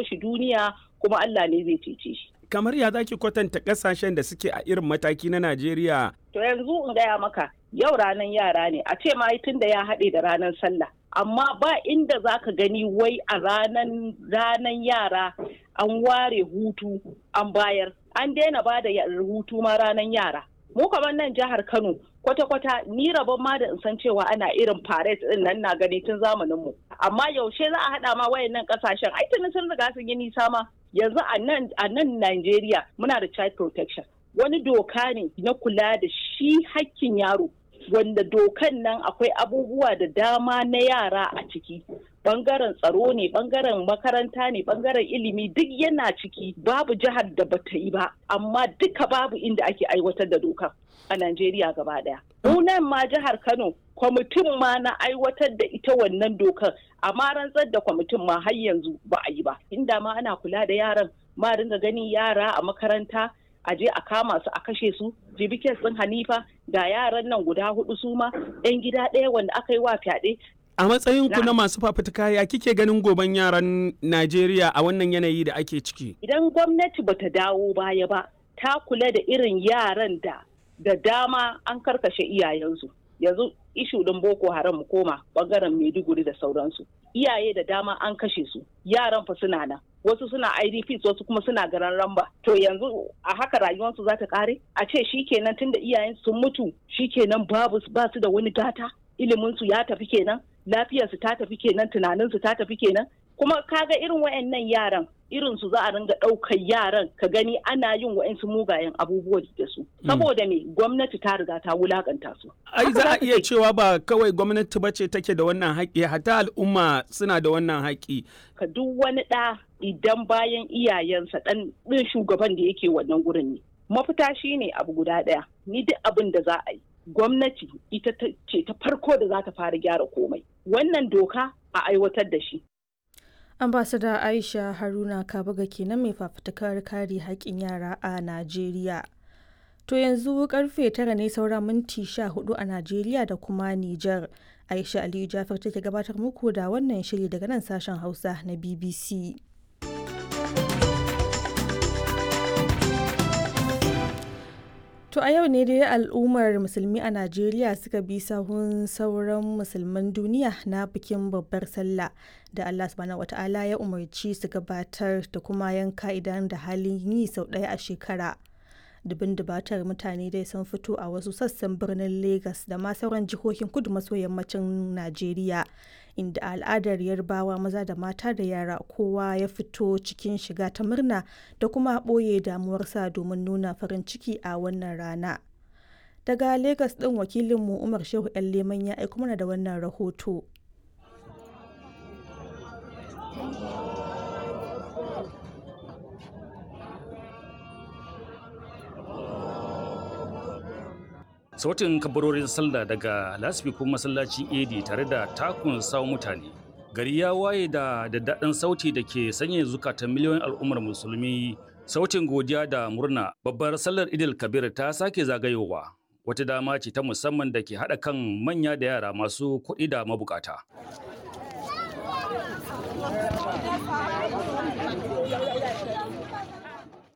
kawo shi duniya kuma Allah ne zai cece shi kamar ya zaki kwatanta kasashen da suke a irin mataki na Najeriya to yanzu in gaya maka yau ranar yara ne a ce ma tun da ya haɗe da ranar sallah amma ba inda za ka gani wai a ranar ranar yara an ware hutu an bayar an daina ba da hutu ma ranar yara mu kamar nan jihar kano kwata-kwata ni rabon ma da in san cewa ana irin parade din nan na gani tun zamanin mu amma yaushe za a haɗa ma wayannan kasashen ai tuni sun riga sun yi nisa ma yanzu a nan a nan Najeriya muna da child protection wani doka ne na kula da shi hakkin yaro wanda dokan nan akwai abubuwa da dama na yara a ciki bangaren tsaro ne bangaren makaranta ne bangaren ilimi duk yana ciki babu jihar da bata yi ba amma duka babu inda ake aiwatar da dokan a Najeriya gaba daya. nan ma jihar Kano kwamitin ma na aiwatar da ita wannan dokar amma rantsar da kwamitin ma har yanzu ba a yi ba inda ma ana kula da yaran ma dinga ganin yara a makaranta a je a kama su a kashe su jibikin sun hanifa ga yaran nan guda hudu su ma yan gida ɗaya wanda aka yi wa fyaɗe a matsayin ku na masu fafutuka ya kike ganin goben yaran Najeriya a wannan yanayi da ake ciki idan gwamnati bata dawo baya ba ta kula da irin yaran da da dama an karkashe iyayensu yanzu ishu din boko haram mu koma bangaren maiduguri da sauransu iyaye da dama an kashe su yaran fa suna nan wasu suna idps wasu kuma suna garan ramba to yanzu a haka rayuwarsu za ta kare a ce shikenan tunda iyayen sun mutu shikenan babu ba su da wani gata iliminsu ya tafi kenan lafiyarsu ta tafi kenan tunaninsu ta tafi kenan kuma kaga irin wayannan yaran irin su za a ringa ɗaukar yaran ka gani ana yin wa'insu mugayen abubuwa da su saboda me gwamnati ta riga ta wulakanta su ai za a iya cewa ba kawai gwamnati ba ce take da wannan haƙƙi hatta al'umma suna da wannan haƙƙi ka duk wani ɗa idan bayan iyayensa ɗan ɗin shugaban da yake wannan gurin ne mafita shine abu guda ɗaya ni duk abin da za a yi gwamnati ita ce ta farko da za ta fara gyara komai wannan doka a aiwatar da shi ambasada aisha haruna kabaga kenan mai fafutukar kare haƙƙin yara a najeriya to yanzu karfe tara ne saura minti sha hudu a najeriya da kuma nijar aisha aliyu jafar take gabatar muku da wannan shiri daga nan sashen hausa na bbc To a yau ne dai al'ummar musulmi a Najeriya suka bi sahun sauran musulman duniya na bikin babbar sallah da Allah subhanahu wata'ala ya umarci su gabatar da kuma yanka idan da halin yi sau ɗaya a shekara. Dubin dubatar mutane dai sun fito a wasu sassan birnin Legas da ma sauran jihohin kudu maso yammacin Najeriya inda al'adar yarbawa maza da mata da yara kowa ya fito cikin shiga ta murna da kuma ɓoye damuwarsa domin nuna farin ciki a wannan rana. Daga Legas ɗin wakilinmu Umar Shehu 'yan Leman ya aiko mana da wannan rahoto. sautin kabarorin sallah daga lasfikun masallacin edi tare da takun sawo mutane gari ya waye da daddaɗin sauti da ke sanya zukatan miliyoyin al'ummar musulmi sautin godiya da murna babbar sallar idil kabir ta sake zagayowa wata dama ce ta musamman da ke haɗa kan manya da yara masu kuɗi da mabukata